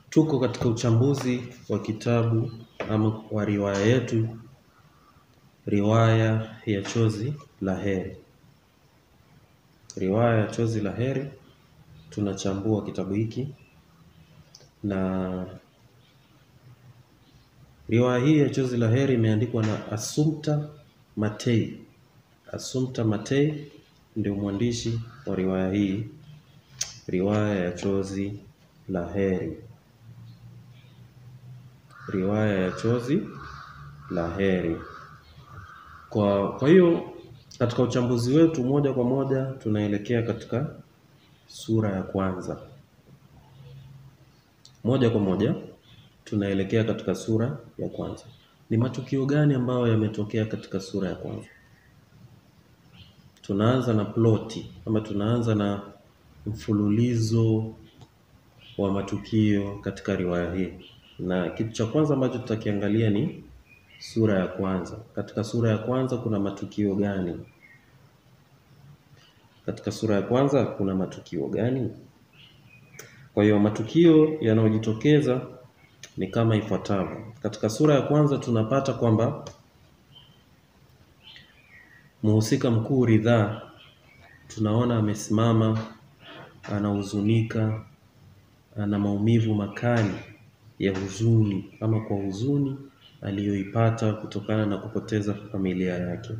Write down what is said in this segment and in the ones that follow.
Tuko katika uchambuzi wa kitabu ama wa riwaya yetu, riwaya ya Chozi la Heri. Riwaya ya Chozi la Heri, tunachambua kitabu hiki na riwaya hii ya Chozi la Heri imeandikwa na Assumpta Matei. Assumpta Matei ndio mwandishi wa riwaya hii, riwaya ya Chozi la Heri. Riwaya ya Chozi la Heri. Kwa kwa hiyo katika uchambuzi wetu moja kwa moja tunaelekea katika sura ya kwanza. Moja kwa moja tunaelekea katika sura ya kwanza. Ni matukio gani ambayo yametokea katika sura ya kwanza? Tunaanza na ploti ama tunaanza na mfululizo wa matukio katika riwaya hii, na kitu cha kwanza ambacho tutakiangalia ni sura ya kwanza. Katika sura ya kwanza kuna matukio gani? Katika sura ya kwanza kuna matukio gani? Kwa hiyo matukio yanayojitokeza ni kama ifuatavyo. Katika sura ya kwanza tunapata kwamba mhusika mkuu Ridhaa tunaona amesimama, anahuzunika, ana maumivu makali ya huzuni ama kwa huzuni aliyoipata kutokana na kupoteza familia yake.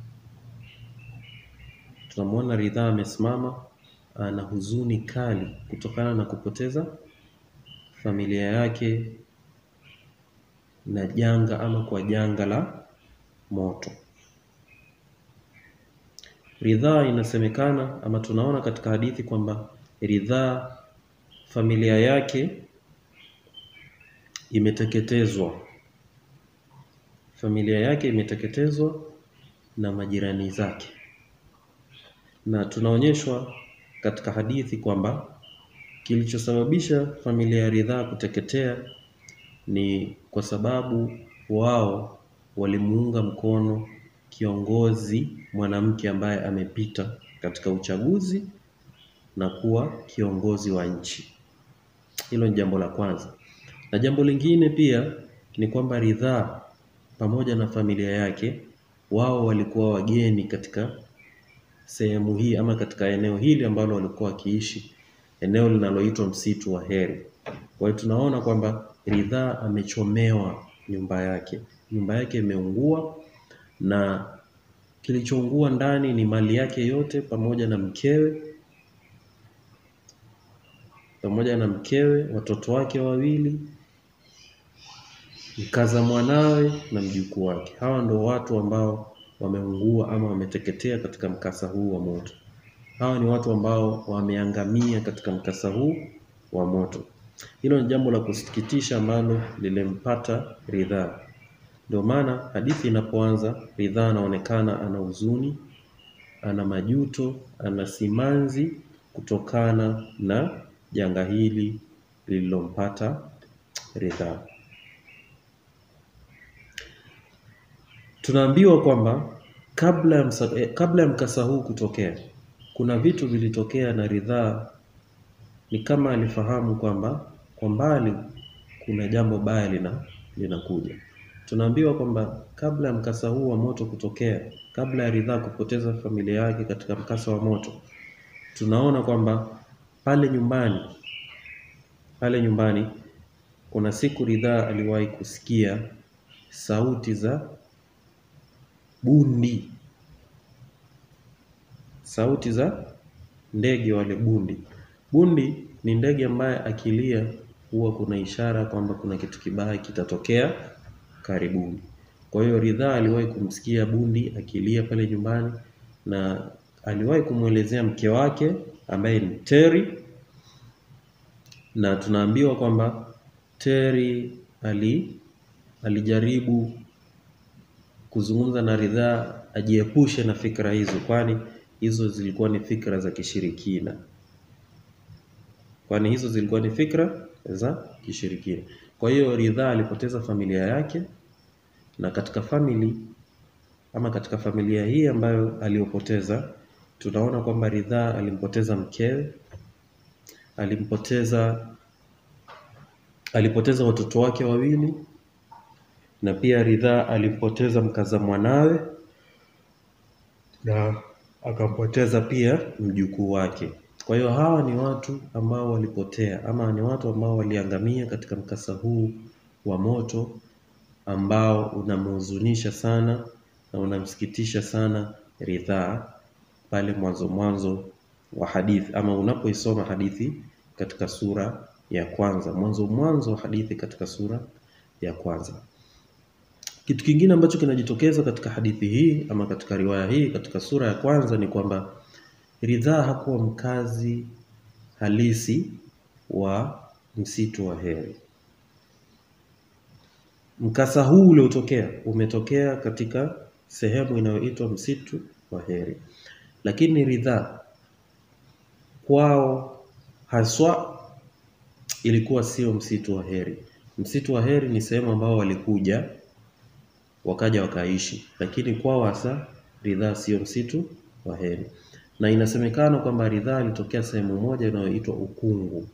Tunamwona Ridhaa amesimama, ana huzuni kali kutokana na kupoteza familia yake na janga ama kwa janga la moto. Ridhaa inasemekana ama tunaona katika hadithi kwamba Ridhaa familia yake imeteketezwa. Familia yake imeteketezwa na majirani zake. Na tunaonyeshwa katika hadithi kwamba kilichosababisha familia ya Ridhaa kuteketea ni kwa sababu wao walimuunga mkono kiongozi mwanamke ambaye amepita katika uchaguzi na kuwa kiongozi wa nchi. Hilo ni jambo la kwanza. Na jambo lingine pia ni kwamba Ridhaa pamoja na familia yake wao walikuwa wageni katika sehemu hii ama katika eneo hili ambalo walikuwa wakiishi, eneo linaloitwa msitu wa Heri. Kwa hiyo tunaona kwamba Ridhaa amechomewa nyumba yake, nyumba yake imeungua na kilichoungua ndani ni mali yake yote pamoja na mkewe pamoja na mkewe, watoto wake wawili, mkaza mwanawe na mjukuu wake. Hawa ndio watu ambao wameungua ama wameteketea katika mkasa huu wa moto. Hawa ni watu ambao wameangamia katika mkasa huu wa moto. Hilo ni jambo la kusikitisha ambalo lilimpata Ridhaa. Ndio maana hadithi inapoanza, Ridhaa anaonekana ana huzuni, ana majuto, ana simanzi kutokana na janga hili lililompata Ridhaa. Tunaambiwa kwamba kabla ya msa, eh, kabla ya mkasa huu kutokea, kuna vitu vilitokea na Ridhaa ni kama alifahamu kwamba kwa mbali kuna jambo baya lina linakuja. Tunaambiwa kwamba kabla ya mkasa huu wa moto kutokea, kabla ya Ridhaa kupoteza familia yake katika mkasa wa moto, tunaona kwamba pale nyumbani pale nyumbani kuna siku Ridhaa aliwahi kusikia sauti za bundi, sauti za ndege wale bundi. Bundi ni ndege ambaye akilia huwa kuna ishara kwamba kuna kitu kibaya kitatokea karibuni. Kwa hiyo Ridhaa aliwahi kumsikia bundi akilia pale nyumbani na aliwahi kumwelezea mke wake ambaye ni Teri, na tunaambiwa kwamba Teri ali alijaribu kuzungumza na Ridhaa ajiepushe na fikra hizo, kwani hizo zilikuwa ni fikra za kishirikina, kwani hizo zilikuwa ni fikra za kishirikina. Kwa hiyo Ridhaa alipoteza familia yake, na katika family ama katika familia hii ambayo aliyopoteza, tunaona kwamba Ridhaa alimpoteza mkewe, alimpoteza alipoteza watoto wake wawili na pia Ridhaa alimpoteza mkaza mwanawe na akampoteza pia mjukuu wake. Kwa hiyo hawa ni watu ambao walipotea ama ni watu ambao waliangamia katika mkasa huu wa moto ambao unamhuzunisha sana na unamsikitisha sana Ridhaa pale mwanzo mwanzo wa hadithi ama unapoisoma hadithi katika sura ya kwanza, mwanzo mwanzo wa hadithi katika sura ya kwanza. Kitu kingine ambacho kinajitokeza katika hadithi hii ama katika riwaya hii katika sura ya kwanza ni kwamba Ridhaa hakuwa mkazi halisi wa msitu wa Heri. Mkasa huu uliotokea umetokea katika sehemu inayoitwa msitu wa Heri, lakini Ridhaa kwao haswa ilikuwa sio msitu wa Heri. Msitu wa Heri ni sehemu ambao walikuja wakaja wakaishi, lakini kwao hasa Ridhaa sio msitu wa Heri, na inasemekana kwamba Ridhaa alitokea sehemu moja inayoitwa Ukungu.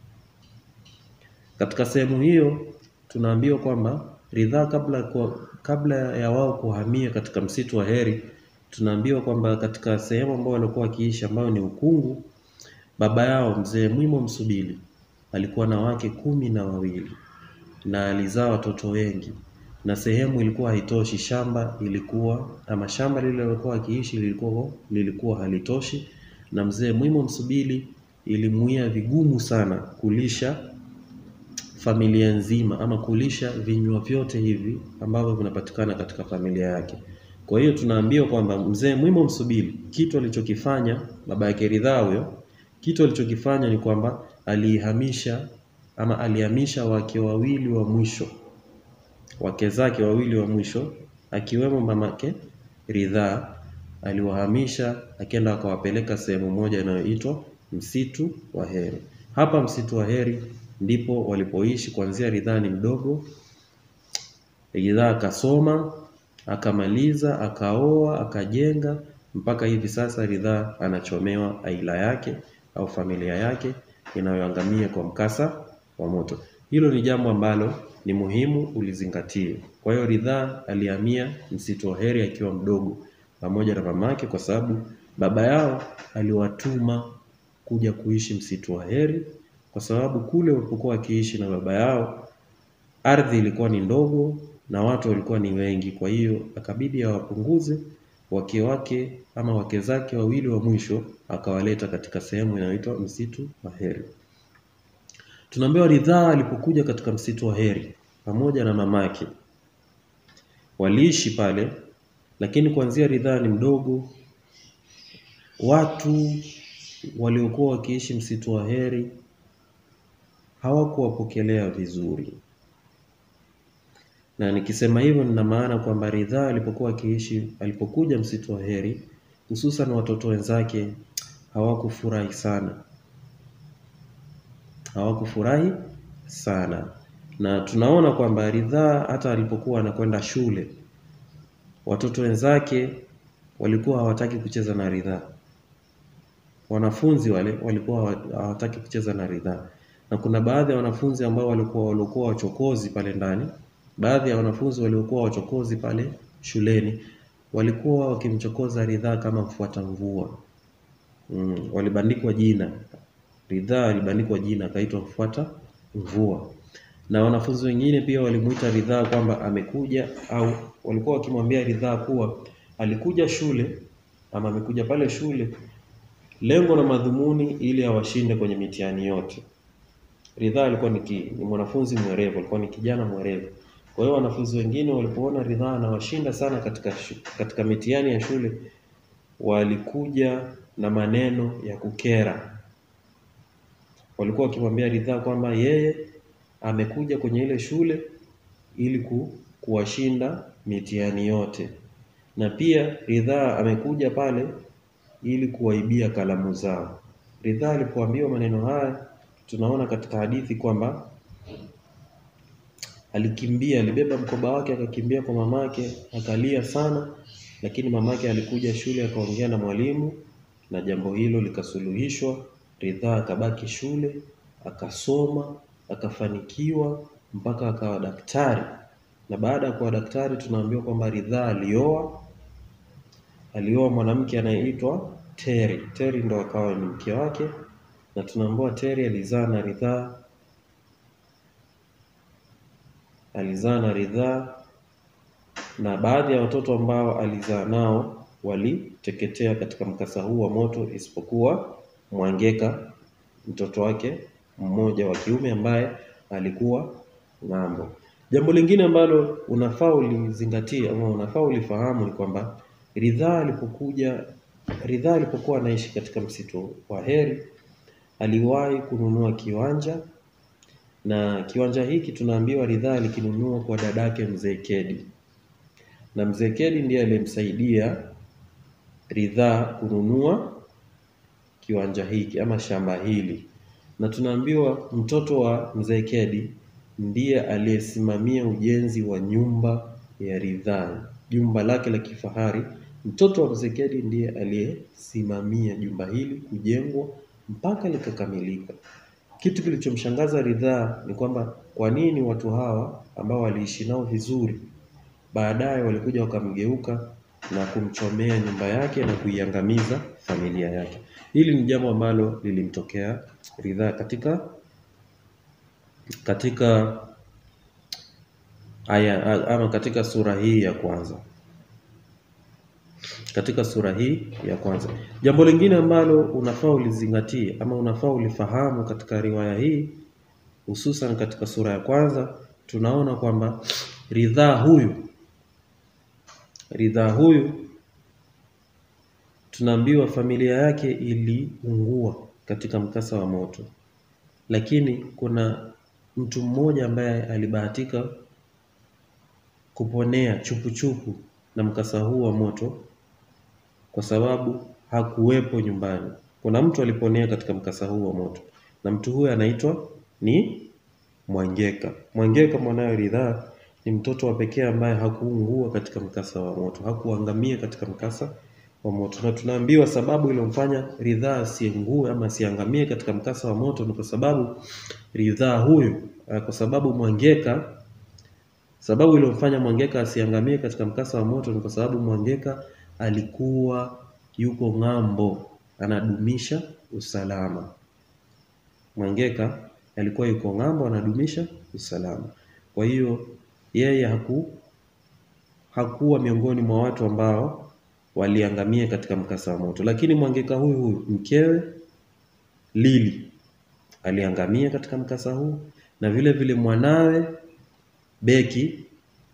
Katika sehemu hiyo tunaambiwa kwamba Ridhaa kabla kwa, kabla ya wao kuhamia katika msitu wa Heri, tunaambiwa kwamba katika sehemu ambao walikuwa wakiishi ambayo ni Ukungu, baba yao mzee Mwimo Msubili alikuwa na wake kumi na wawili na alizaa watoto wengi, na sehemu ilikuwa haitoshi, shamba ilikuwa ama shamba lile lililokuwa akiishi lilikuwa lilikuwa halitoshi, na mzee Mwimo Msubili ilimuia vigumu sana kulisha familia nzima ama kulisha vinywa vyote hivi ambavyo vinapatikana katika familia yake. Kwa hiyo tunaambiwa kwamba mzee Mwimo Msubili kitu alichokifanya baba yake Ridhaa huyo, kitu alichokifanya ni kwamba alihamisha ama alihamisha wake wawili wa mwisho, wake zake wawili wa mwisho akiwemo mamake Ridhaa, aliwahamisha akienda akawapeleka sehemu moja inayoitwa msitu wa Heri. Hapa msitu wa Heri ndipo walipoishi kuanzia Ridhaa ni mdogo. Ridhaa akasoma akamaliza, akaoa, akajenga mpaka hivi sasa Ridhaa anachomewa aila yake au familia yake inayoangamia kwa mkasa wa moto. Hilo ni jambo ambalo ni muhimu ulizingatie. Kwa hiyo Ridhaa alihamia msitu wa Heri akiwa mdogo pamoja na mamake, kwa sababu baba yao aliwatuma kuja kuishi msitu wa Heri, kwa sababu kule walipokuwa wakiishi na baba yao ardhi ilikuwa ni ndogo na watu walikuwa ni wengi. Kwa hiyo akabidi awapunguze wake wake ama wake zake wawili wa mwisho akawaleta katika sehemu inayoitwa msitu wa Heri. Tunaambiwa Ridhaa alipokuja katika msitu wa Heri pamoja na mamake waliishi pale, lakini kuanzia Ridhaa ni mdogo, watu waliokuwa wakiishi msitu wa Heri hawakuwapokelea vizuri, na nikisema hivyo nina maana kwamba Ridhaa alipokuwa akiishi, alipokuja msitu wa Heri, hususan watoto wenzake hawakufurahi sana hawakufurahi sana, na tunaona kwamba Ridhaa hata alipokuwa anakwenda shule, watoto wenzake walikuwa hawataki kucheza na Ridhaa. Wanafunzi wale walikuwa hawataki kucheza na Ridhaa, na kuna baadhi ya wanafunzi ambao walikuwa walikuwa wachokozi pale ndani. Baadhi ya wanafunzi waliokuwa wachokozi pale shuleni walikuwa wakimchokoza Ridhaa kama mfuata mvua. Mm, walibandikwa jina Ridhaa alibandikwa jina akaitwa mfuata mvua, na wanafunzi wengine pia walimuita Ridhaa kwamba amekuja, au walikuwa wakimwambia Ridhaa kuwa alikuja shule ama amekuja pale shule lengo na madhumuni ili awashinde kwenye mitihani yote. Ridhaa alikuwa ni, ki, ni mwanafunzi mwerevu, alikuwa ni kijana mwerevu. Kwa hiyo wanafunzi wengine walipoona Ridhaa anawashinda sana katika, katika mitihani ya shule walikuja na maneno ya kukera walikuwa wakimwambia Ridhaa kwamba yeye amekuja kwenye ile shule ili ku, kuwashinda mitihani yote, na pia Ridhaa amekuja pale ili kuwaibia kalamu zao. Ridhaa alipoambiwa maneno haya, tunaona katika hadithi kwamba alikimbia, alibeba mkoba wake akakimbia kwa mamake, akalia sana, lakini mamake alikuja shule akaongea na mwalimu na jambo hilo likasuluhishwa. Ridhaa akabaki shule akasoma akafanikiwa mpaka akawa daktari, na baada ya kuwa daktari tunaambiwa kwamba Ridhaa alioa alioa mwanamke anayeitwa Teri. Teri ndo akawa ni mke wake, na tunaambiwa Teri alizaa na Ridhaa alizaa na Ridhaa na baadhi ya watoto ambao alizaa nao waliteketea katika mkasa huu wa moto, isipokuwa Mwangeka mtoto wake mmoja wa kiume ambaye alikuwa ng'ambo. Jambo lingine ambalo unafaa ulizingatie ama unafaa ulifahamu ni kwamba Ridhaa alipokuja Ridhaa alipokuwa anaishi katika msitu wa Heri aliwahi kununua kiwanja na kiwanja hiki tunaambiwa Ridhaa alikinunua kwa dadake Mzee Kedi, na Mzee Kedi ndiye aliyemsaidia Ridhaa kununua kiwanja hiki ama shamba hili, na tunaambiwa mtoto wa Mzee Kedi ndiye aliyesimamia ujenzi wa nyumba ya Ridhaa, jumba lake la kifahari. Mtoto wa Mzee Kedi ndiye aliyesimamia jumba hili kujengwa mpaka likakamilika. Kitu kilichomshangaza Ridhaa ni kwamba kwa nini watu hawa ambao waliishi nao vizuri baadaye walikuja wakamgeuka na kumchomea nyumba yake na kuiangamiza familia yake. Hili ni jambo ambalo lilimtokea Ridhaa katika katika aya ama katika sura hii ya kwanza katika sura hii ya kwanza. Jambo lingine ambalo unafaa ulizingatie ama unafaa ulifahamu katika riwaya hii, hususan katika sura ya kwanza, tunaona kwamba Ridhaa huyu Ridhaa huyu tunaambiwa familia yake iliungua katika mkasa wa moto, lakini kuna mtu mmoja ambaye alibahatika kuponea chupuchupu na mkasa huu wa moto kwa sababu hakuwepo nyumbani. Kuna mtu aliponea katika mkasa huu wa moto, na mtu huyo anaitwa ni Mwangeka. Mwangeka mwanawe Ridhaa ni mtoto wa pekee ambaye hakuungua katika mkasa wa moto, hakuangamia katika mkasa wa moto, na tunaambiwa sababu iliyomfanya Ridhaa asiengue ama asiangamie katika mkasa wa moto ni kwa sababu Ridhaa huyu, kwa sababu Mwangeka sababu iliyomfanya Mwangeka asiangamie katika mkasa wa moto ni kwa sababu Mwangeka alikuwa yuko ng'ambo, anadumisha usalama. Mwangeka alikuwa yuko ng'ambo, anadumisha usalama. Kwa hiyo yeye haku hakuwa miongoni mwa watu ambao waliangamia katika mkasa wa moto, lakini Mwangeka huyu huyu mkewe Lili aliangamia katika mkasa huu, na vile vile mwanawe Beki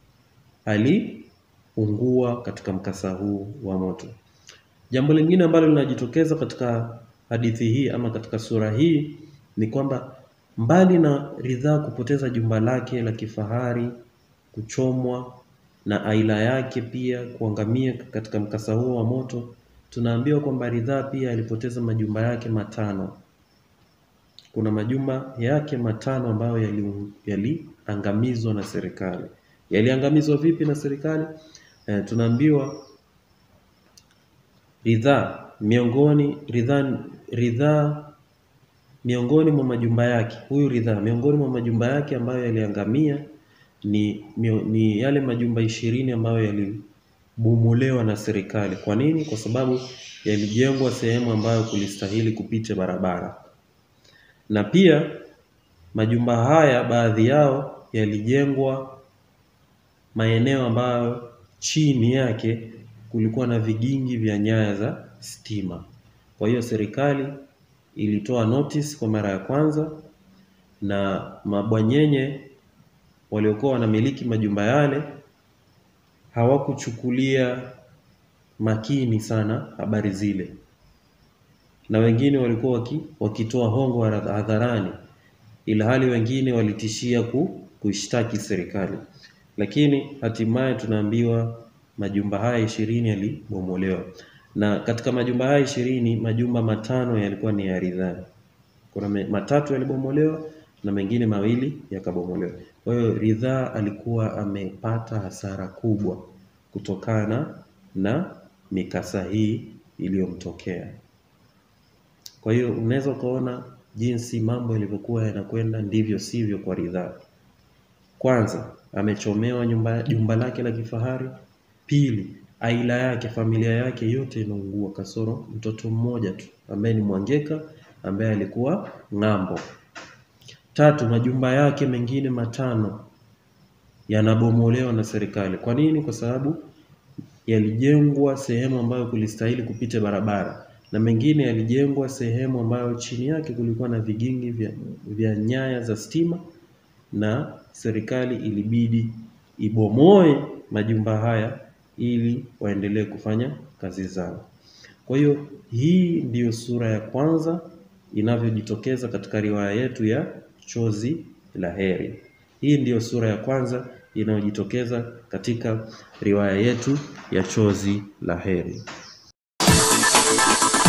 aliungua katika mkasa huu wa moto. Jambo lingine ambalo linajitokeza katika hadithi hii ama katika sura hii ni kwamba mbali na Ridhaa kupoteza jumba lake la kifahari, kuchomwa na aila yake pia kuangamia katika mkasa huo wa moto, tunaambiwa kwamba Ridhaa pia alipoteza majumba yake matano. Kuna majumba yake matano ambayo yaliangamizwa yali na serikali. Yaliangamizwa vipi na serikali? E, tunaambiwa Ridhaa miongoni Ridhaa Ridhaa miongoni mwa majumba yake huyu Ridhaa miongoni mwa majumba yake ambayo yaliangamia ni, ni yale majumba ishirini ambayo yalibomolewa na serikali. Kwa nini? Kwa sababu yalijengwa sehemu ambayo kulistahili kupita barabara, na pia majumba haya baadhi yao yalijengwa maeneo ambayo chini yake kulikuwa na vigingi vya nyaya za stima. Kwa hiyo serikali ilitoa notice kwa mara ya kwanza, na mabwanyenye waliokuwa wanamiliki majumba yale hawakuchukulia makini sana habari zile, na wengine walikuwa waki, wakitoa hongo hadharani, ila hali wengine walitishia ku, kuishtaki serikali, lakini hatimaye tunaambiwa majumba haya ishirini yalibomolewa, na katika majumba haya ishirini majumba matano yalikuwa ni ya Ridhaa. Kuna matatu yalibomolewa na mengine mawili yakabomolewa. Kwa hiyo Ridhaa alikuwa amepata hasara kubwa kutokana na mikasa hii iliyomtokea. Kwa hiyo unaweza ukaona jinsi mambo yalivyokuwa yanakwenda ndivyo sivyo kwa Ridhaa. Kwanza, amechomewa nyumba, jumba lake la kifahari. Pili, aila yake, familia yake yote inaungua kasoro mtoto mmoja tu ambaye ni Mwangeka ambaye alikuwa ng'ambo. Tatu, majumba yake mengine matano yanabomolewa na serikali. Kwa nini? Kwa sababu yalijengwa sehemu ambayo kulistahili kupita barabara na mengine yalijengwa sehemu ambayo chini yake kulikuwa na vigingi vya, vya nyaya za stima na serikali ilibidi ibomoe majumba haya ili waendelee kufanya kazi zao. Kwa hiyo hii ndiyo sura ya kwanza inavyojitokeza katika riwaya yetu ya Chozi la Heri. Hii ndiyo sura ya kwanza inayojitokeza katika riwaya yetu ya Chozi la Heri.